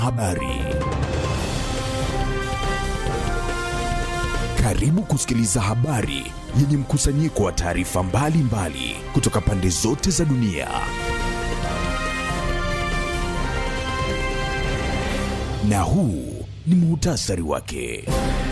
Habari. Karibu kusikiliza habari yenye mkusanyiko wa taarifa mbalimbali kutoka pande zote za dunia. Na huu ni muhtasari wake.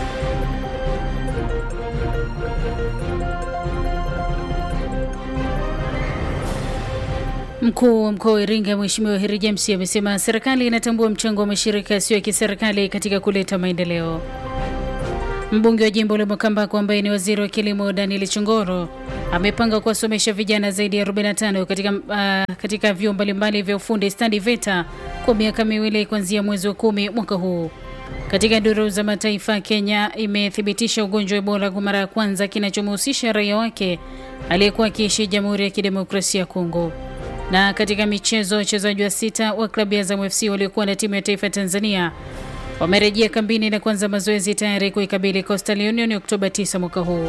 Mkuu wa mkoa wa Iringa Mheshimiwa Heri James amesema serikali inatambua mchango wa mashirika yasiyo ya kiserikali katika kuleta maendeleo. Mbunge wa jimbo la Makambako ambaye ni waziri wa kilimo Daniel Chongoro amepanga kuwasomesha vijana zaidi ya 45 katika, uh, katika vyuo mbalimbali vya ufundi stadi VETA kwa miaka miwili kuanzia mwezi wa kumi mwaka huu. Katika duru za mataifa, Kenya imethibitisha ugonjwa wa Ebola kwa mara ya kwanza kinachomhusisha raia wake aliyekuwa akiishi Jamhuri ya Kidemokrasia ya Kongo. Na katika michezo, wachezaji wa sita wa klabu ya Azam FC waliokuwa na timu ya taifa ya Tanzania wamerejea kambini na kuanza mazoezi tayari kuikabili Coastal Union Oktoba 9 mwaka huu.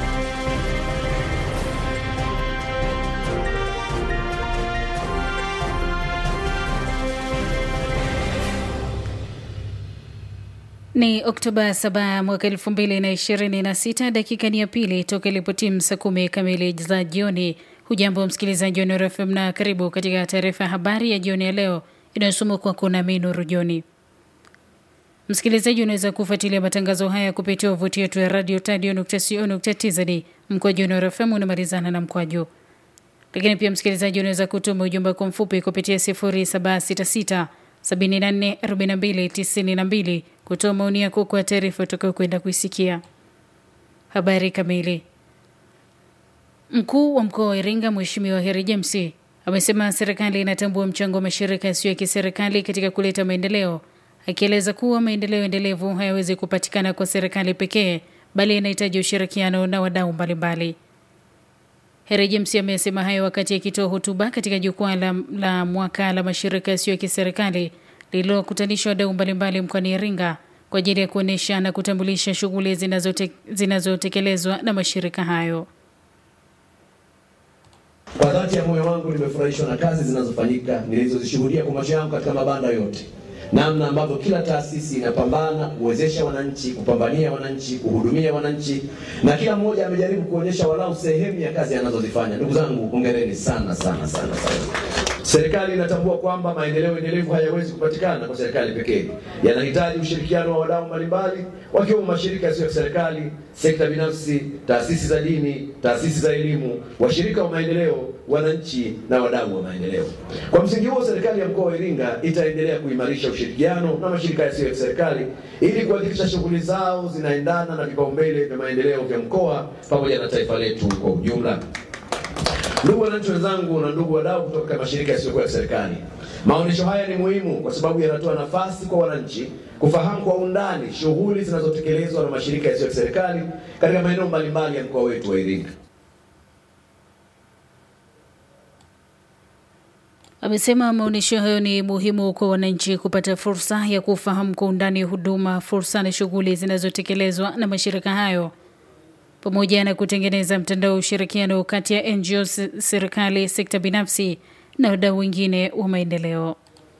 Ni Oktoba 7 mwaka 2026, dakika ni ya pili toka ilipotimu saa kumi kamili za jioni. Hujambo msikilizaji wa Nuru FM na karibu katika taarifa ya habari ya jioni ya leo inayosomwa kwako nami Nuru Joni. Msikilizaji, unaweza kufuatilia matangazo haya kupitia wavuti yetu ya radio tadio.co.tz mkwaju Nuru FM unamalizana na mkwaju. Lakini pia msikilizaji, unaweza kutuma ujumbe kwa mfupi kupitia 0766 74 42 92 kutoa maoni yako kwa taarifa utakayo kwenda kuisikia. Habari kamili Mkuu wa mkoa wa Iringa Mheshimiwa Heri James amesema serikali inatambua mchango wa mashirika yasiyo ya kiserikali katika kuleta maendeleo, akieleza kuwa maendeleo endelevu hayawezi kupatikana kwa serikali pekee, bali inahitaji ushirikiano na wadau mbalimbali. Heri James amesema hayo wakati akitoa hotuba katika jukwaa la, la mwaka la mashirika yasiyo ya kiserikali lililokutanisha wadau mbalimbali mkoani Iringa kwa ajili ya kuonyesha na kutambulisha shughuli zinazotekelezwa zinazo na mashirika hayo. Kwa dhati ya moyo wangu nimefurahishwa na kazi zinazofanyika nilizozishuhudia kwa macho yangu katika mabanda yote, namna ambavyo kila taasisi inapambana kuwezesha wananchi, kupambania wananchi, kuhudumia wananchi, na kila mmoja amejaribu kuonyesha walau sehemu ya kazi anazozifanya. Ndugu zangu, hongereni sana sana sana sana. Serikali inatambua kwamba maendeleo endelevu hayawezi kupatikana kwa serikali pekee, yanahitaji ushirikiano wa wadau mbalimbali, wakiwemo mashirika yasiyo ya serikali, sekta binafsi, taasisi za dini, taasisi za elimu, washirika wa maendeleo, wananchi na wadau wa maendeleo. Kwa msingi huo, serikali ya mkoa wa Iringa itaendelea kuimarisha ushirikiano na mashirika yasiyo ya serikali ili kuhakikisha shughuli zao zinaendana na vipaumbele vya maendeleo vya mkoa pamoja na taifa letu kwa ujumla. Ndugu wananchi wenzangu na ndugu wadau kutoka mashirika yasiyokuwa ya serikali, maonyesho haya ni muhimu kwa sababu yanatoa nafasi kwa wananchi kufahamu kwa undani shughuli zinazotekelezwa na mashirika yasiyo ya serikali katika maeneo mbalimbali ya mkoa wetu wa Iringa. Amesema maonyesho hayo ni muhimu kwa wananchi kupata fursa ya kufahamu kwa undani huduma, fursa na shughuli zinazotekelezwa na mashirika hayo pamoja na kutengeneza mtandao wa ushirikiano kati ya NGO, serikali, sekta binafsi na wadau wengine wa maendeleo.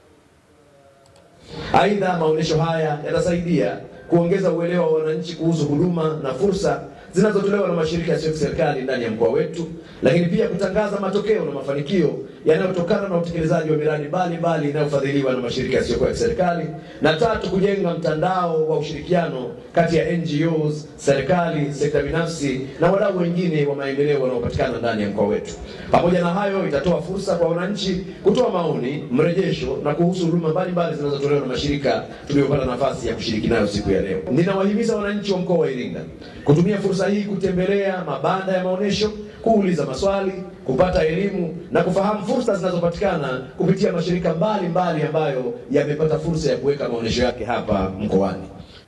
Aidha, maonyesho haya yatasaidia kuongeza uelewa wa wananchi kuhusu huduma na fursa zinazotolewa na mashirika yasiyo ya serikali ndani ya mkoa wetu, lakini pia kutangaza matokeo na mafanikio yanayotokana na utekelezaji wa miradi mbalimbali inayofadhiliwa na mashirika yasiyokuwa ya serikali, na tatu, kujenga mtandao wa ushirikiano kati ya NGOs, serikali, sekta binafsi na wadau wengine wa maendeleo wanaopatikana ndani ya mkoa wetu. Pamoja na hayo, itatoa fursa kwa wananchi kutoa maoni, mrejesho na kuhusu huduma mbalimbali zinazotolewa na mashirika tuliyopata nafasi ya kushiriki nayo siku ya leo. Ninawahimiza wananchi wa mkoa wa Iringa kutumia fursa hii kutembelea mabanda ya maonyesho, kuuliza maswali, kupata elimu na kufahamu fursa zinazopatikana kupitia mashirika mbalimbali mbali ambayo yamepata fursa ya kuweka maonyesho yake hapa mkoani.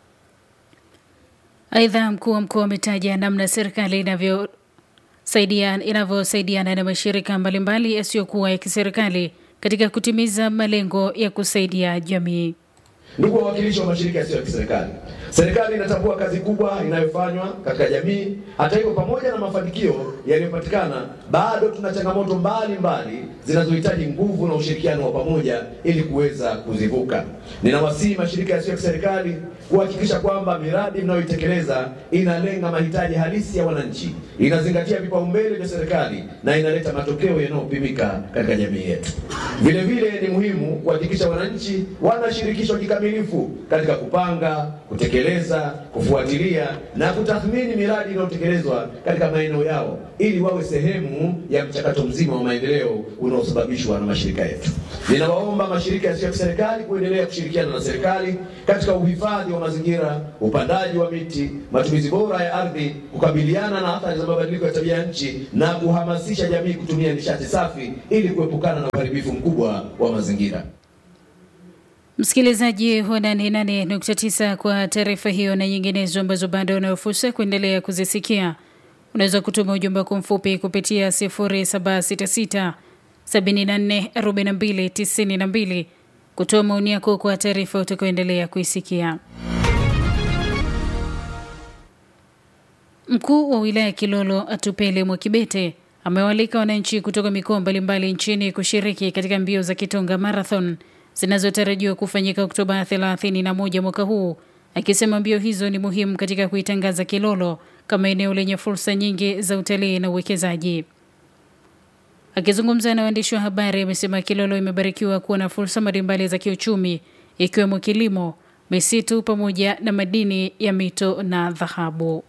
Aidha, mkuu wa mkoa ametaja namna serikali inavyosaidia inavyosaidiana na mashirika mbalimbali yasiyokuwa ya kiserikali katika kutimiza malengo ya kusaidia jamii. Ndugu wawakilishi wa mashirika yasiyo ya kiserikali, serikali inatambua kazi kubwa inayofanywa katika jamii. Hata hivyo, pamoja na mafanikio yaliyopatikana, bado tuna changamoto mbalimbali zinazohitaji nguvu na ushirikiano wa pamoja ili kuweza kuzivuka. Ninawasihi mashirika yasiyo ya kiserikali kuhakikisha kwamba miradi mnayoitekeleza inalenga mahitaji halisi ya wananchi, inazingatia vipaumbele vya serikali na inaleta matokeo yanayopimika katika jamii yetu. Vile vile ni muhimu kuhakikisha wananchi wanashirikishwa kikamilifu katika kupanga, kutekeleza, kufuatilia na kutathmini miradi inayotekelezwa katika maeneo yao ili wawe sehemu ya mchakato mzima wa maendeleo unaosababishwa na mashirika yetu. Ninawaomba mashirika yasiyo ya kiserikali kuendelea kushirikiana na serikali katika uhifadhi wa mazingira, upandaji wa miti, matumizi bora ya ardhi, kukabiliana na athari za mabadiliko ya tabia nchi na kuhamasisha jamii kutumia nishati safi ili kuepukana na uharibifu mkubwa wa mazingira. Msikilizaji wa 88.9 kwa taarifa hiyo na nyinginezo ambazo bado unayo fursa kuendelea kuzisikia, unaweza kutuma ujumbe wako mfupi kupitia 0766 74 42 92 kutoa maoni yako kwa taarifa utakayoendelea kuisikia. Mkuu wa wilaya ya Kilolo Atupele Mwakibete amewaalika wananchi kutoka mikoa mbalimbali nchini kushiriki katika mbio za Kitonga Marathon zinazotarajiwa kufanyika Oktoba 31 mwaka huu, akisema mbio hizo ni muhimu katika kuitangaza Kilolo kama eneo lenye fursa nyingi za utalii na uwekezaji. Akizungumza na waandishi wa habari, amesema Kilolo imebarikiwa kuwa na fursa mbalimbali za kiuchumi ikiwemo kilimo, misitu pamoja na madini ya mito na dhahabu.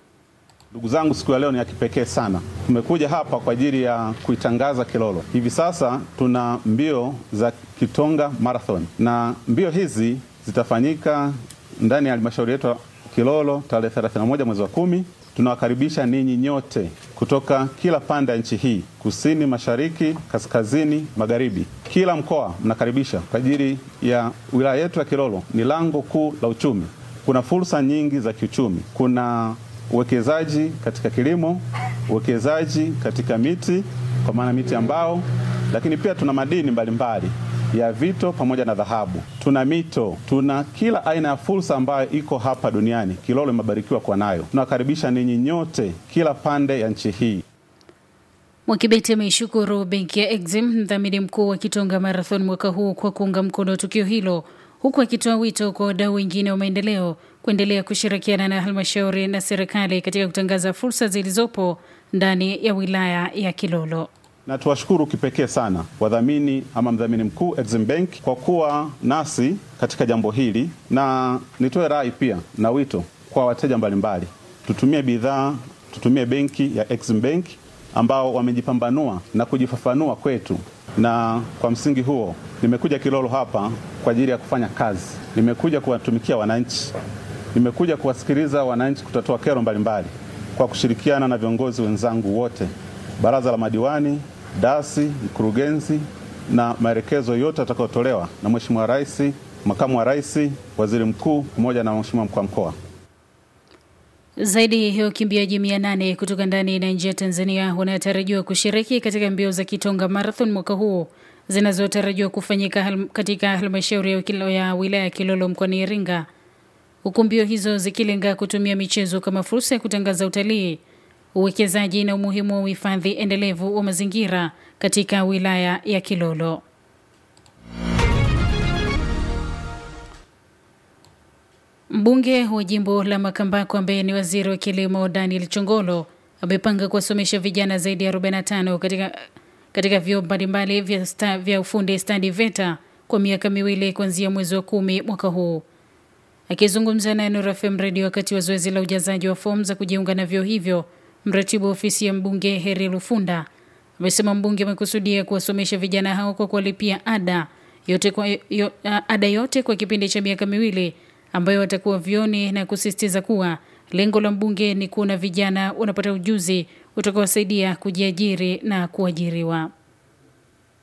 Ndugu zangu, siku ya leo ni ya kipekee sana. Tumekuja hapa kwa ajili ya kuitangaza Kilolo. Hivi sasa tuna mbio za Kitonga Marathon, na mbio hizi zitafanyika ndani ya halmashauri yetu ya Kilolo tarehe 31 mwezi wa kumi. Tunawakaribisha ninyi nyote kutoka kila pande ya nchi hii, kusini, mashariki, kaskazini, magharibi. Kila mkoa mnakaribisha kwa ajili ya wilaya yetu ya Kilolo. Ni lango kuu la uchumi. Kuna fursa nyingi za kiuchumi. Kuna uwekezaji katika kilimo, uwekezaji katika miti kwa maana miti ya mbao, lakini pia tuna madini mbalimbali ya vito pamoja na dhahabu. Tuna mito, tuna kila aina ya fursa ambayo iko hapa duniani. Kilolo imebarikiwa kuwa nayo. Tunawakaribisha ninyi nyote, kila pande ya nchi hii. Mwakibeti ameishukuru benki ya Exim, mdhamini mkuu wa Kitonga Marathon mwaka huu kwa kuunga mkono tukio hilo, huku akitoa wito kwa wadau wengine wa maendeleo kuendelea kushirikiana na halmashauri na serikali katika kutangaza fursa zilizopo ndani ya wilaya ya Kilolo. Na tuwashukuru kipekee sana wadhamini ama mdhamini mkuu Exim Bank kwa kuwa nasi katika jambo hili, na nitoe rai pia na wito kwa wateja mbalimbali, tutumie bidhaa, tutumie benki ya Exim Bank ambao wamejipambanua na kujifafanua kwetu, na kwa msingi huo nimekuja Kilolo hapa kwa ajili ya kufanya kazi. Nimekuja kuwatumikia wananchi, nimekuja kuwasikiliza wananchi, kutatua kero mbalimbali kwa kushirikiana na viongozi wenzangu wote, baraza la madiwani, dasi, mkurugenzi na maelekezo yote yatakayotolewa na Mheshimiwa Rais, makamu wa rais, waziri mkuu pamoja na Mheshimiwa mkuu wa mkoa. Zaidi ya wakimbiaji mia nane kutoka ndani na nje ya Tanzania wanatarajiwa kushiriki katika mbio za Kitonga Marathon mwaka huu zinazotarajiwa kufanyika hal katika halmashauri ya wilaya ya Kilolo mkoani Iringa, huku mbio hizo zikilenga kutumia michezo kama fursa ya kutangaza utalii, uwekezaji na umuhimu wa uhifadhi endelevu wa mazingira katika wilaya ya Kilolo. Mbunge wa jimbo la Makambako ambaye ni waziri wa kilimo Daniel Chongolo amepanga kuwasomesha vijana zaidi ya 45 katika, katika vyuo mbalimbali vya, sta, vya ufundi stadi VETA kwa miaka miwili kuanzia mwezi wa kumi mwaka huu. Akizungumza na Nuru FM Radio wakati wa zoezi la ujazaji wa fomu za kujiunga na vyuo hivyo, mratibu wa ofisi ya mbunge Heri Lufunda amesema mbunge amekusudia kuwasomesha vijana hao kwa kuwalipia ada yote kwa, yo, ada yote kwa kipindi cha miaka miwili ambayo watakuwa vyoni na kusisitiza kuwa lengo la mbunge ni kuona vijana wanapata ujuzi utakaowasaidia kujiajiri na kuajiriwa.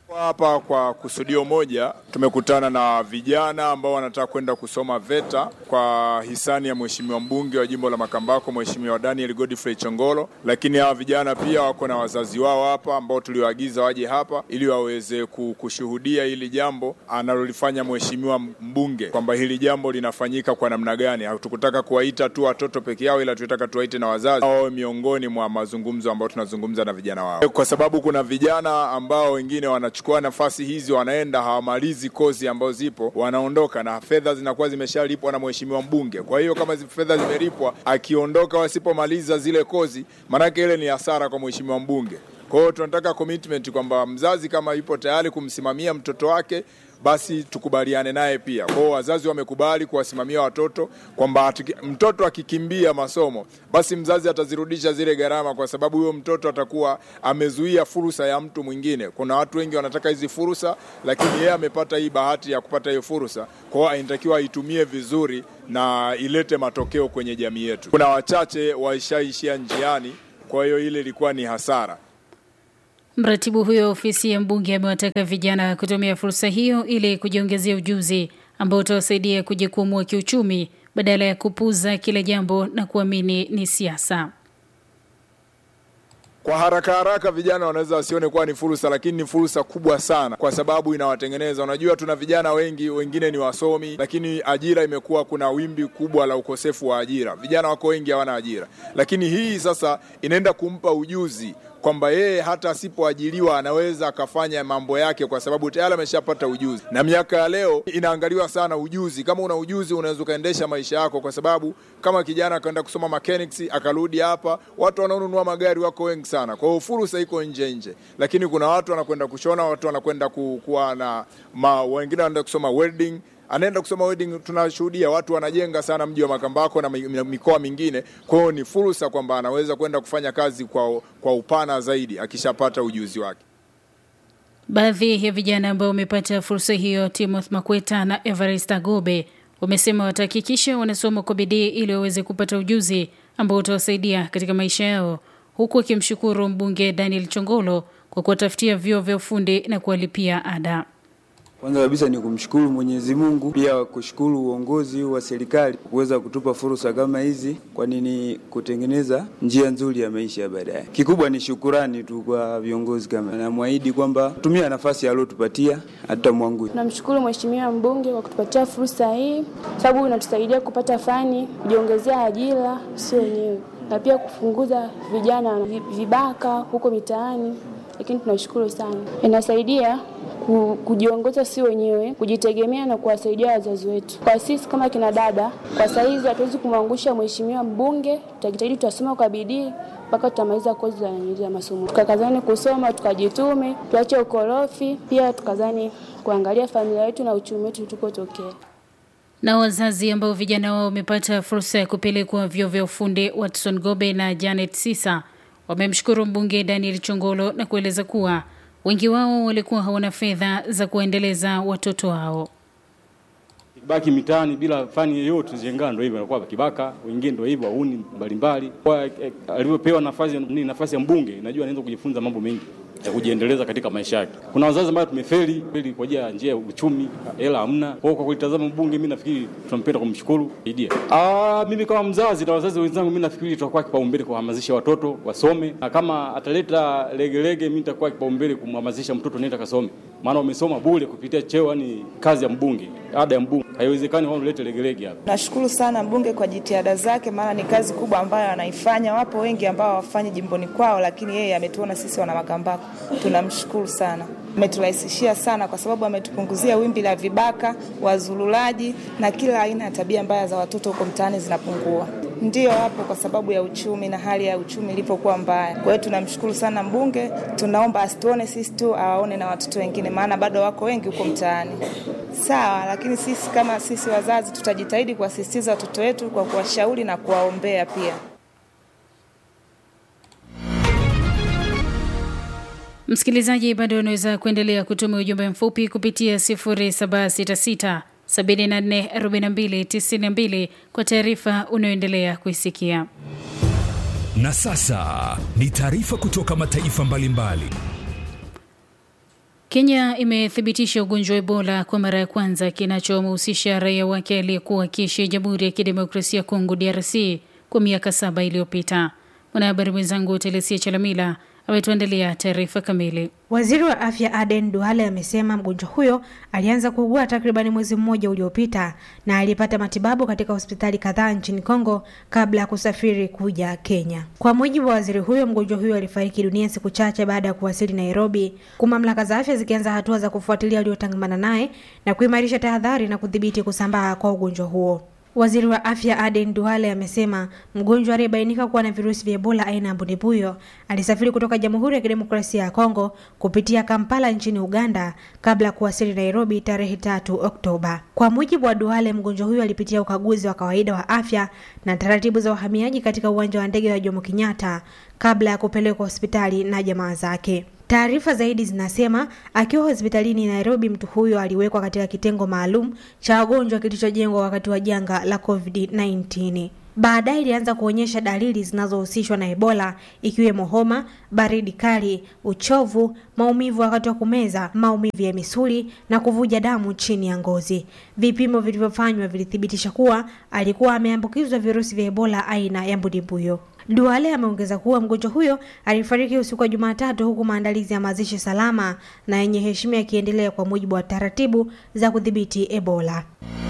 Hapa kwa kusudio moja tumekutana na vijana ambao wanataka kwenda kusoma VETA kwa hisani ya mheshimiwa mbunge wa jimbo la Makambako Mheshimiwa Daniel Godfrey Chongolo, lakini hawa vijana pia wako na wazazi wao hapa ambao tuliwaagiza waje hapa ili waweze kushuhudia hili jambo analolifanya mheshimiwa mbunge, kwamba hili jambo linafanyika kwa namna gani. Hatukutaka kuwaita tu watoto peke yao, ila tunataka tuwaite na wazazi wawe miongoni mwa mazungumzo ambayo tunazungumza na vijana wao, kwa sababu kuna vijana ambao wengine wana chukua nafasi hizi, wanaenda hawamalizi kozi ambazo zipo, wanaondoka na fedha zinakuwa zimeshalipwa na mheshimiwa mbunge. Kwa hiyo kama fedha zimelipwa, akiondoka wasipomaliza zile kozi, maanake ile ni hasara kwa mheshimiwa mbunge. Kwa hiyo tunataka commitment kwamba mzazi kama yupo tayari kumsimamia mtoto wake basi tukubaliane naye pia. Kwa hiyo wazazi wamekubali kuwasimamia watoto kwamba mtoto akikimbia masomo, basi mzazi atazirudisha zile gharama, kwa sababu huyo mtoto atakuwa amezuia fursa ya mtu mwingine. Kuna watu wengi wanataka hizi fursa, lakini yeye amepata hii bahati ya kupata hiyo fursa, kwa hiyo inatakiwa aitumie vizuri na ilete matokeo kwenye jamii yetu. Kuna wachache waishaishia njiani, kwa hiyo ile ilikuwa ni hasara. Mratibu huyo wa ofisi ya mbunge amewataka vijana kutumia fursa hiyo ili kujiongezea ujuzi ambao utawasaidia kujikwamua kiuchumi badala ya kupuza kila jambo na kuamini ni siasa. Kwa haraka haraka vijana wanaweza wasione kuwa ni fursa, lakini ni fursa kubwa sana, kwa sababu inawatengeneza. Unajua, tuna vijana wengi, wengine ni wasomi, lakini ajira imekuwa, kuna wimbi kubwa la ukosefu wa ajira. Vijana wako wengi hawana ajira, lakini hii sasa inaenda kumpa ujuzi kwamba yeye hata asipoajiriwa anaweza akafanya mambo yake, kwa sababu tayari ameshapata ujuzi. Na miaka ya leo inaangaliwa sana ujuzi. Kama una ujuzi, unaweza ukaendesha maisha yako, kwa sababu kama kijana akaenda kusoma mechanics akarudi hapa, watu wanaonunua magari wako wengi sana. Kwa hiyo fursa iko nje nje, lakini kuna watu wanakwenda kushona, watu wanakwenda kuwa na ma, wengine wanaenda kusoma welding anaenda kusoma wedding. Tunashuhudia watu wanajenga sana mji wa Makambako na mikoa mingine. Kwa hiyo ni fursa kwamba anaweza kwenda kufanya kazi kwa, kwa upana zaidi akishapata ujuzi wake. Baadhi ya vijana ambao wamepata fursa hiyo, Timothy Makweta na Everest Agobe, wamesema watahakikisha wanasoma kwa bidii ili waweze kupata ujuzi ambao utawasaidia katika maisha yao, huku akimshukuru mbunge Daniel Chongolo kwa kuwatafutia vyuo vya ufundi na kuwalipia ada. Kwanza kabisa ni kumshukuru Mwenyezi Mungu, pia kushukuru uongozi wa serikali kuweza kutupa fursa kama hizi, kwani ni kutengeneza njia nzuri ya maisha ya baadaye. Kikubwa ni shukurani tu kwa viongozi, kama namwahidi kwamba tumia nafasi aliyotupatia hata mwangu. Namshukuru Mheshimiwa mbunge kwa kutupatia fursa hii, sababu inatusaidia kupata fani, kujiongezea ajira sio wenyewe, na pia kupunguza vijana vibaka huko mitaani, lakini tunashukuru sana, inasaidia kujiongoza si wenyewe, kujitegemea na kuwasaidia wazazi wetu. Kwa sisi kama kina dada, kwa saizi hatuwezi kumwangusha mheshimiwa mbunge, tutajitahidi tutasoma kwa bidii mpaka tutamaliza kozi za masomo, tukakazani kusoma, tukajitume, tuache ukorofi, pia tukazani kuangalia familia yetu na uchumi wetu tukotokea. Na wazazi ambao vijana wao wamepata fursa ya kupelekwa vyuo vya ufundi, Watson Gobe na Janet Sisa wamemshukuru mbunge Daniel Chongolo na kueleza kuwa wengi wao walikuwa hawana fedha za kuendeleza watoto wao. Kibaki mitaani bila fani yoyote zengana, ndio hivyo anakuwa kibaka, wengine ndio hivyo wauni mbalimbali. Kwa eh, alivyopewa nafasi ni nafasi ya mbunge, najua anaweza kujifunza mambo mengi ya kujiendeleza katika maisha yake. Kuna wazazi ambao tumefeli kweli kwa njia njia ya uchumi, hela hamna. Kwa kwa kulitazama mbunge, mimi nafikiri tunampenda kumshukuru idea. Ah, mimi kama mzazi na wazazi wenzangu, mimi nafikiri tutakuwa kipaumbele kuhamasisha watoto wasome, na kama ataleta legelege, mimi nitakuwa kipaumbele kumhamasisha mtoto nenda kasome, maana umesoma bure kupitia cheo, ni kazi ya mbunge, ada ya mbunge. Haiwezekani wao ulete legelege hapa. Nashukuru sana mbunge kwa jitihada zake, maana ni kazi kubwa ambayo anaifanya. Wapo wengi ambao hawafanyi jimboni kwao, lakini yeye ametuona sisi wana Makambako tunamshukuru sana. Ameturahisishia sana kwa sababu ametupunguzia wimbi la vibaka, wazululaji na kila aina ya tabia mbaya za watoto huko mtaani zinapungua. Ndiyo hapo kwa sababu ya uchumi na hali ya uchumi ilipokuwa mbaya. Kwa hiyo tunamshukuru sana mbunge, tunaomba asituone sisi tu, awaone na watoto wengine, maana bado wako wengi huko mtaani. Sawa, lakini sisi kama sisi wazazi tutajitahidi kuwasisitiza watoto wetu kwa kuwashauri na kuwaombea pia. Msikilizaji, bado unaweza kuendelea kutuma ujumbe mfupi kupitia 0766 744292 kwa taarifa unayoendelea kuisikia. Na sasa ni taarifa kutoka mataifa mbalimbali. Kenya imethibitisha ugonjwa wa Ebola kwa mara ya kwanza kinachomhusisha raia wake aliyekuwa akiishi Jamhuri ya Kidemokrasia ya Kongo DRC kwa miaka saba iliyopita. Mwanahabari mwenzangu Telesia Chalamila ametuandalia taarifa kamili. Waziri wa afya Aden Duale amesema mgonjwa huyo alianza kuugua takribani mwezi mmoja uliopita na alipata matibabu katika hospitali kadhaa nchini Kongo kabla ya kusafiri kuja Kenya. Kwa mujibu wa waziri huyo, mgonjwa huyo alifariki dunia siku chache baada ya kuwasili Nairobi, huku mamlaka za afya zikianza hatua za kufuatilia waliotangamana naye na kuimarisha tahadhari na kudhibiti kusambaa kwa ugonjwa huo. Waziri wa afya Aden Duale amesema mgonjwa aliyebainika kuwa na virusi vya Ebola aina ya mbundibuyo alisafiri kutoka Jamhuri ya Kidemokrasia ya Kongo kupitia Kampala nchini Uganda kabla ya kuwasili Nairobi tarehe tatu Oktoba. Kwa mujibu wa Duale, mgonjwa huyo alipitia ukaguzi wa kawaida wa afya na taratibu za uhamiaji katika uwanja wa ndege wa Jomo Kenyatta kabla ya kupelekwa hospitali na jamaa zake. Taarifa zaidi zinasema akiwa hospitalini Nairobi, mtu huyo aliwekwa katika kitengo maalum cha wagonjwa kilichojengwa wakati wa janga la COVID-19. Baadaye ilianza kuonyesha dalili zinazohusishwa na Ebola ikiwemo homa, baridi kali, uchovu, maumivu wakati wa kumeza, maumivu ya misuli na kuvuja damu chini ya ngozi. Vipimo vilivyofanywa vilithibitisha kuwa alikuwa ameambukizwa virusi vya Ebola aina ya mbudimbuyo. Duale ameongeza kuwa mgonjwa huyo alifariki usiku wa Jumatatu, huku maandalizi ya mazishi salama na yenye heshima yakiendelea kwa mujibu wa taratibu za kudhibiti Ebola.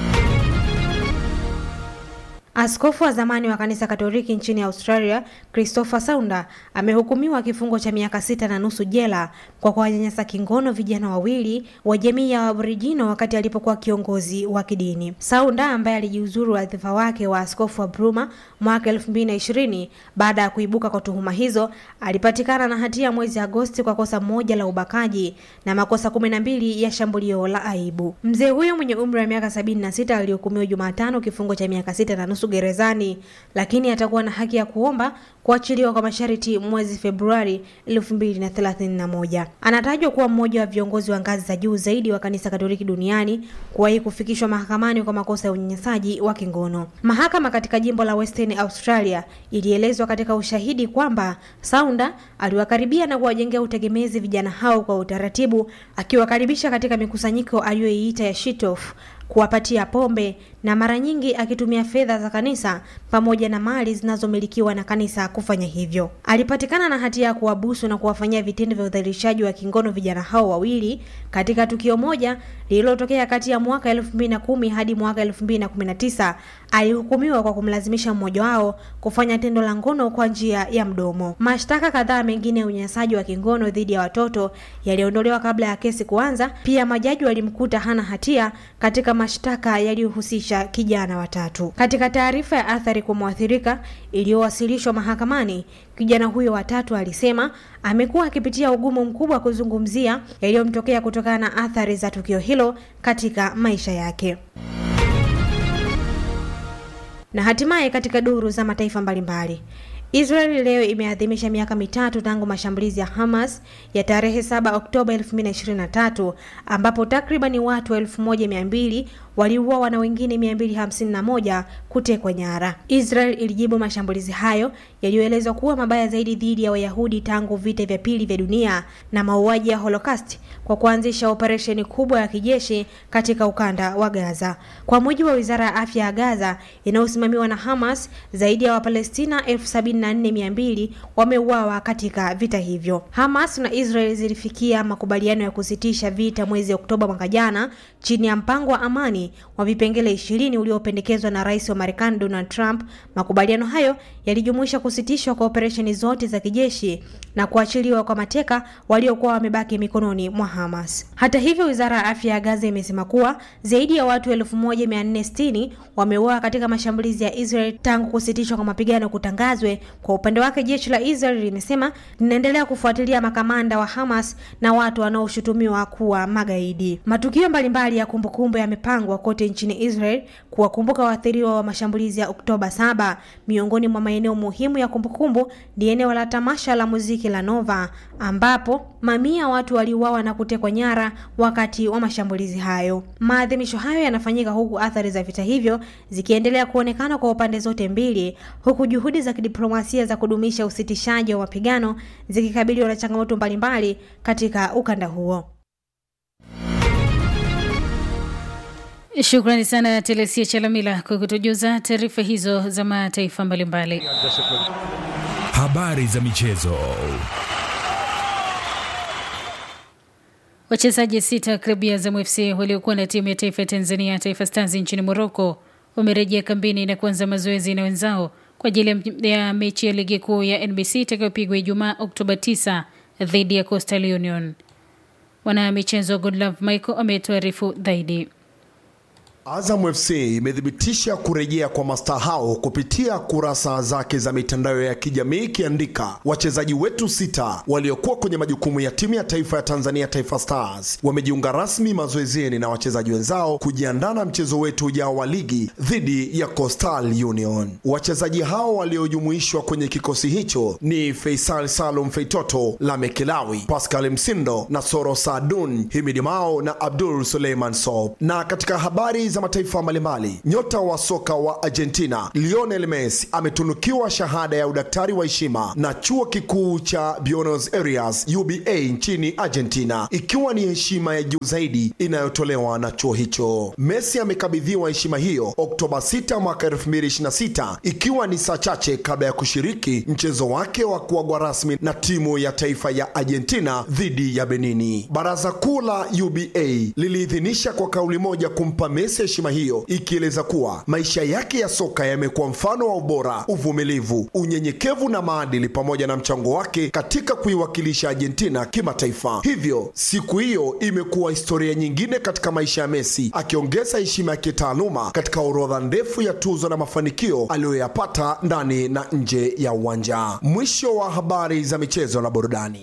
Askofu wa zamani wa kanisa Katoliki nchini Australia, Christopher Saunda amehukumiwa kifungo cha miaka sita na nusu jela kwa kuwanyanyasa kingono vijana wawili wa jamii ya Aboriginal wakati alipokuwa kiongozi wa kidini. Saunda ambaye alijiuzuru wadhifa wake wa askofu wa Bruma mwaka 2020 baada ya kuibuka kwa tuhuma hizo, alipatikana na hatia mwezi Agosti kwa kosa moja la ubakaji na makosa 12 ya shambulio la aibu. Mzee huyo mwenye umri wa miaka 76 alihukumiwa Jumatano kifungo cha miaka sita na nusu gerezani, lakini atakuwa na haki ya kuomba kuachiliwa kwa masharti mwezi Februari 2031. Anatajwa kuwa mmoja wa viongozi wa ngazi za juu zaidi wa kanisa Katoliki duniani kuwahi kufikishwa mahakamani kwa makosa ya unyanyasaji wa kingono. Mahakama katika jimbo la Western Australia ilielezwa katika ushahidi kwamba Saunda aliwakaribia na kuwajengea utegemezi vijana hao kwa utaratibu, akiwakaribisha katika mikusanyiko aliyoiita ya shitof kuwapatia pombe na mara nyingi akitumia fedha za kanisa pamoja na mali zinazomilikiwa na kanisa kufanya hivyo. Alipatikana na hatia ya kuwabusu na kuwafanyia vitendo vya udhalilishaji wa kingono vijana hao wawili katika tukio moja lililotokea kati ya mwaka 2010 hadi mwaka 2019. Alihukumiwa kwa kumlazimisha mmoja wao kufanya tendo la ngono kwa njia ya mdomo. Mashtaka kadhaa mengine ya unyanyasaji wa kingono dhidi ya watoto yaliondolewa kabla ya kesi kuanza. Pia majaji walimkuta hana hatia katika mashtaka yaliyohusisha kijana watatu. Katika taarifa ya athari kwa mwathirika iliyowasilishwa mahakamani, kijana huyo watatu alisema amekuwa akipitia ugumu mkubwa wa kuzungumzia yaliyomtokea kutokana na athari za tukio hilo katika maisha yake. Na hatimaye katika duru za mataifa mbalimbali Israeli leo imeadhimisha miaka mitatu tangu mashambulizi ya Hamas ya tarehe 7 Oktoba 2023 ambapo takribani watu 1200 waliuawa na wengine 251 kutekwa nyara. Israel ilijibu mashambulizi hayo yaliyoelezwa kuwa mabaya zaidi dhidi ya Wayahudi tangu vita vya pili vya dunia na mauaji ya Holocaust kwa kuanzisha operesheni kubwa ya kijeshi katika ukanda wa Gaza. Kwa mujibu wa Wizara ya Afya ya Gaza inayosimamiwa na Hamas, zaidi ya Wapalestina 74200 wameuawa katika vita hivyo. Hamas na Israel zilifikia makubaliano ya kusitisha vita mwezi Oktoba mwaka jana chini ya mpango wa amani wa vipengele ishirini uliopendekezwa na rais wa Marekani Donald Trump. Makubaliano hayo yalijumuisha kusitishwa kwa operesheni zote za kijeshi na kuachiliwa kwa mateka waliokuwa wamebaki mikononi mwa Hamas. Hata hivyo, wizara ya afya ya Gaza imesema kuwa zaidi ya watu 1460 wameuawa katika mashambulizi ya Israel tangu kusitishwa kwa mapigano kutangazwe. Kwa upande wake, jeshi la Israel limesema linaendelea kufuatilia makamanda wa Hamas na watu wanaoshutumiwa kuwa magaidi. Matukio mbalimbali ya kumbukumbu yamepangwa kote nchini Israel kuwakumbuka waathiriwa wa mashambulizi ya Oktoba 7. Miongoni mwa maeneo muhimu ya kumbukumbu ni eneo la tamasha la muziki la Nova ambapo mamia watu waliuawa na kutekwa nyara wakati wa mashambulizi hayo. Maadhimisho hayo yanafanyika huku athari za vita hivyo zikiendelea kuonekana kwa upande zote mbili, huku juhudi za kidiplomasia za kudumisha usitishaji wa mapigano zikikabiliwa na changamoto mbalimbali katika ukanda huo. Shukrani sana Telesia Chalamila kwa kutujuza taarifa hizo za mataifa mbalimbali. Habari za michezo. Wachezaji sita wa klabu ya Azam FC waliokuwa na timu ya taifa ya Tanzania Taifa Stars nchini Morocco wamerejea kambini na kuanza mazoezi na wenzao kwa ajili ya mechi ya ligi kuu ya NBC itakayopigwa Ijumaa Oktoba 9 dhidi ya Coastal Union. Mwanamichezo Godlove Michael ametuarifu zaidi. Azam FC imethibitisha kurejea kwa mastaa hao kupitia kurasa zake za mitandao ya kijamii ikiandika, wachezaji wetu sita waliokuwa kwenye majukumu ya timu ya taifa ya Tanzania Taifa Stars wamejiunga rasmi mazoezini na wachezaji wenzao kujiandaa na mchezo wetu ujao wa ligi dhidi ya Coastal Union. Wachezaji hao waliojumuishwa kwenye kikosi hicho ni Faisal Salum Feitoto, Lamekelawi, Pascal Msindo, Nasoro Saadun, Himidi Mao na Abdul Suleiman Sob. Na katika habari za mataifa mbalimbali, nyota wa soka wa Argentina Lionel Messi ametunukiwa shahada ya udaktari wa heshima na chuo kikuu cha Buenos Aires UBA nchini Argentina, ikiwa ni heshima ya juu zaidi inayotolewa na chuo hicho. Messi amekabidhiwa heshima hiyo Oktoba 6 mwaka 2026 ikiwa ni saa chache kabla ya kushiriki mchezo wake wa kuagwa rasmi na timu ya taifa ya Argentina dhidi ya Benini. Baraza kuu la UBA liliidhinisha kwa kauli moja kumpa Messi heshima hiyo ikieleza kuwa maisha yake ya soka yamekuwa mfano wa ubora, uvumilivu, unyenyekevu na maadili pamoja na mchango wake katika kuiwakilisha Argentina kimataifa. Hivyo siku hiyo imekuwa historia nyingine katika maisha ya Messi, akiongeza heshima ya kitaaluma katika orodha ndefu ya tuzo na mafanikio aliyoyapata ndani na nje ya uwanja. Mwisho wa habari za michezo na burudani.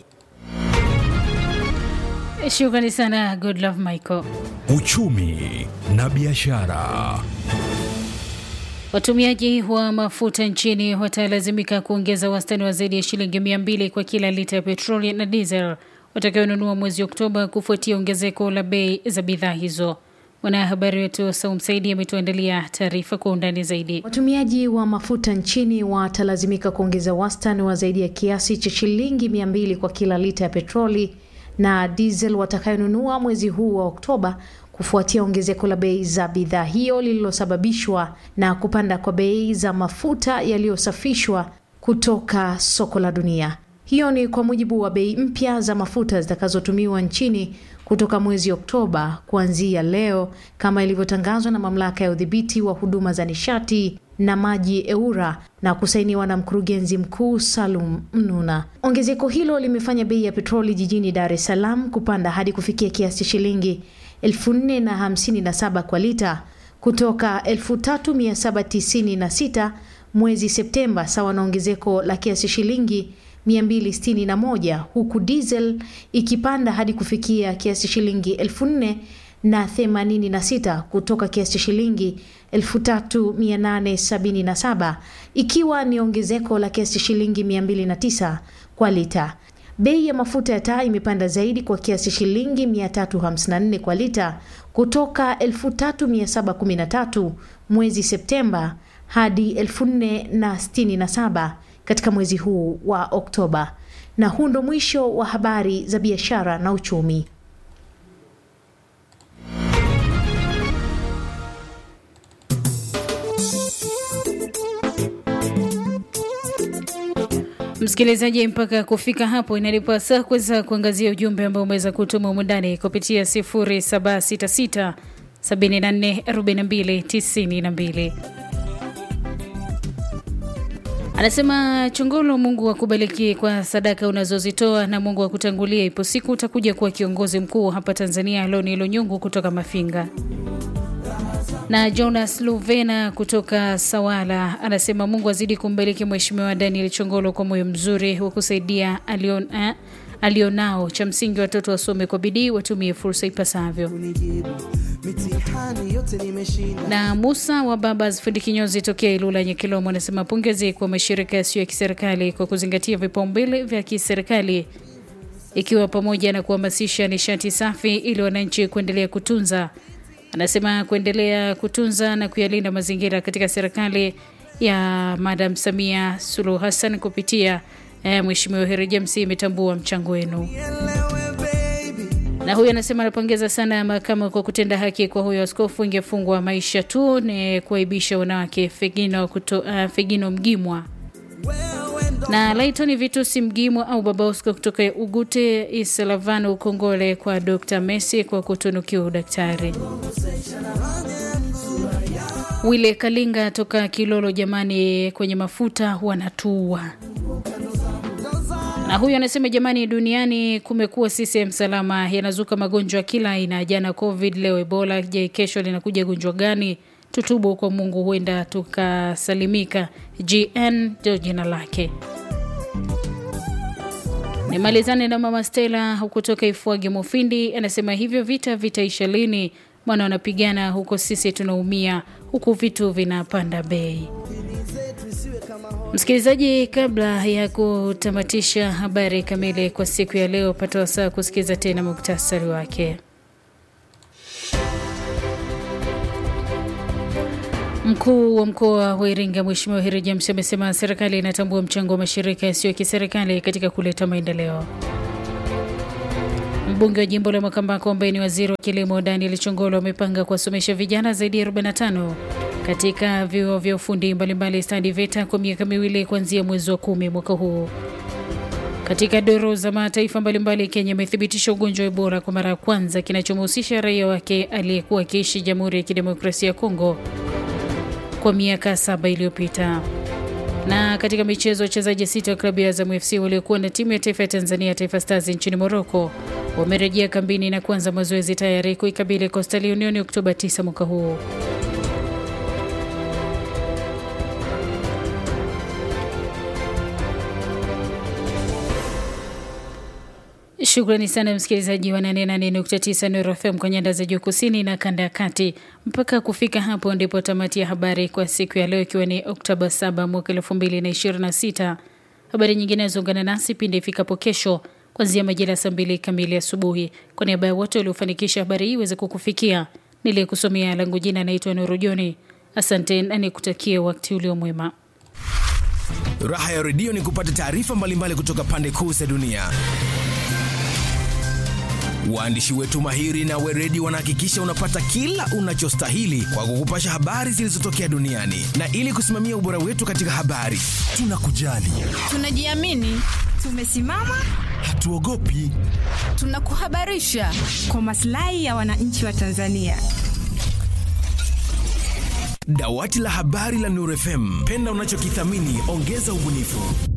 Shukrani sana Godlove Michael. Uchumi na biashara. Watumiaji wa mafuta nchini watalazimika kuongeza wastani wa zaidi ya shilingi mia mbili kwa kila lita ya petroli na diesel watakayonunua mwezi Oktoba kufuatia ongezeko la bei za bidhaa hizo. Mwanahabari wetu Saum Saidi ametuandalia taarifa kwa undani zaidi. Watumiaji wa mafuta nchini watalazimika kuongeza wastani wa zaidi ya kiasi cha shilingi mia mbili kwa kila lita ya petroli na diesel watakayonunua mwezi huu wa Oktoba kufuatia ongezeko la bei za bidhaa hiyo lililosababishwa na kupanda kwa bei za mafuta yaliyosafishwa kutoka soko la dunia. Hiyo ni kwa mujibu wa bei mpya za mafuta zitakazotumiwa nchini kutoka mwezi Oktoba kuanzia leo, kama ilivyotangazwa na mamlaka ya udhibiti wa huduma za nishati na maji EURA na kusainiwa na mkurugenzi mkuu Salum Mnuna. Ongezeko hilo limefanya bei ya petroli jijini Dar es Salaam kupanda hadi kufikia kiasi cha shilingi 4057 kwa lita kutoka 3796 mwezi Septemba, sawa na ongezeko la kiasi shilingi 261 huku diesel ikipanda hadi kufikia kiasi shilingi 4000 na 86 kutoka kiasi cha shilingi 3877 ikiwa ni ongezeko la kiasi cha shilingi 209 kwa lita. Bei ya mafuta ya taa imepanda zaidi kwa kiasi shilingi 354 kwa lita kutoka 3713 mwezi Septemba hadi 4067 katika mwezi huu wa Oktoba. Na huu ndo mwisho wa habari za biashara na uchumi. Msikilizaji, mpaka kufika hapo inalipa saa kuweza kuangazia ujumbe ambao umeweza kutuma umundani kupitia 0766 74 42 92. Anasema Chongolo, Mungu akubariki kwa sadaka unazozitoa na Mungu akutangulia. Ipo siku utakuja kuwa kiongozi mkuu hapa Tanzania. Loni Lunyungu kutoka Mafinga na Jonas Luvena kutoka Sawala anasema Mungu azidi kumbariki Mheshimiwa Daniel Chongolo kwa moyo mzuri wa kusaidia alion, eh, alionao. Cha msingi watoto wasome kwa bidii, watumie fursa ipasavyo. Na Musa wa Babas fundi kinyozi tokea Ilula Nyekilomo anasema pongezi kwa mashirika yasiyo ya kiserikali kwa kuzingatia vipaumbele vya kiserikali ikiwa pamoja na kuhamasisha nishati safi ili wananchi kuendelea kutunza anasema kuendelea kutunza na kuyalinda mazingira katika serikali ya Madam Samia Suluhu Hassan kupitia eh, Mheshimiwa Heri James imetambua mchango wenu. Na huyu anasema anapongeza sana mahakama kwa kutenda haki kwa huyo askofu, ingefungwa maisha tu, ni kuaibisha wanawake. Fegino, kuto, uh, Fegino Mgimwa na Laitoni Vitusi Mgimwa au Baba Oscar kutoka Ugute Isalavano Ukongole kwa Dr. Messi kwa kutunukiwa udaktari. Wile Kalinga toka Kilolo, jamani, kwenye mafuta wanatua. Na huyu anasema jamani, duniani kumekuwa CCM salama, yanazuka magonjwa kila aina. Jana Covid, leo Ebola. Je, kesho linakuja gonjwa gani? Tutubu kwa Mungu, huenda tukasalimika. GN ndio jina lake. Nimalizane na mama Stella kutoka Ifwage Mufindi, anasema hivyo vita vitaisha lini? Maana wanapigana huko, sisi tunaumia huku, vitu vinapanda bei. Msikilizaji, kabla ya kutamatisha habari kamili kwa siku ya leo, pata wasaa kusikiza tena muktasari wake. Mkuu wa mkoa wa Iringa Mheshimiwa Heri James amesema serikali inatambua mchango wa mashirika yasiyo ya kiserikali katika kuleta maendeleo. Mbunge wa jimbo la Makambako ambaye ni waziri wa kilimo Daniel Chongolo amepanga kuwasomesha vijana zaidi ya 45 katika vyuo vya ufundi mbalimbali stadi VETA kwa miaka miwili kuanzia mwezi wa kumi mwaka huu. Katika doro za mataifa mbalimbali, Kenya imethibitisha ugonjwa wa Ebola kwa mara ya kwanza kinachomhusisha raia wake aliyekuwa akiishi Jamhuri ya Kidemokrasia ya Kongo kwa miaka saba iliyopita. Na katika michezo, wachezaji sita wa klabu ya Azam FC waliokuwa na timu ya taifa ya Tanzania, Taifa Stars nchini Morocco, wamerejea kambini na kuanza mazoezi tayari kuikabili Coastal Union Oktoba 9 mwaka huu. Shukrani sana msikilizaji wa 88.9 Nuru FM kwa nyanda za juu kusini na kanda ya kati. Mpaka kufika hapo ndipo tamati ya habari kwa siku ya leo, ikiwa ni Oktoba 7 mwaka 2026. Habari nyingine zungana nasi pindi ifikapo kesho kuanzia majira ya saa mbili kamili asubuhi. Kwa niaba ya wote waliofanikisha habari hii iweze kukufikia, niliyekusomea langu jina naitwa Nuru Joni. Asante na nikutakie wakati ulio mwema. Raha ya redio ni kupata taarifa mbalimbali kutoka pande kuu za dunia. Waandishi wetu mahiri na weredi wanahakikisha unapata kila unachostahili kwa kukupasha habari zilizotokea duniani, na ili kusimamia ubora wetu katika habari, tunakujali, tunajiamini, tumesimama, hatuogopi, tunakuhabarisha kwa maslahi ya wananchi wa Tanzania. Dawati la habari la Nuru FM, penda unachokithamini, ongeza ubunifu.